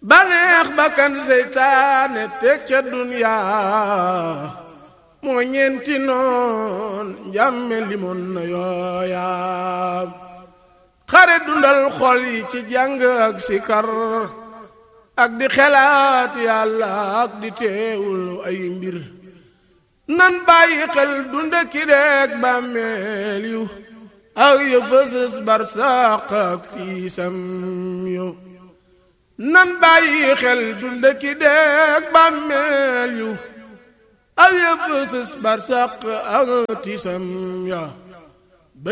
baneex bakkan seytaane teg ca duniyaa moo ñeenti noon njàmme limoon na yooyaa xare dundal xol yi ci jàng ak sikar ak di xelaat yàlla ak di teewul ay mbir nan bàyyi xel dunda ki deeg bàmmeel yu ak ya fësës barsàq ak tiisam yu nan bàyyi xel dunda ki deeg bàmmeel yu ak ya fësës barsàq ak tiisam ya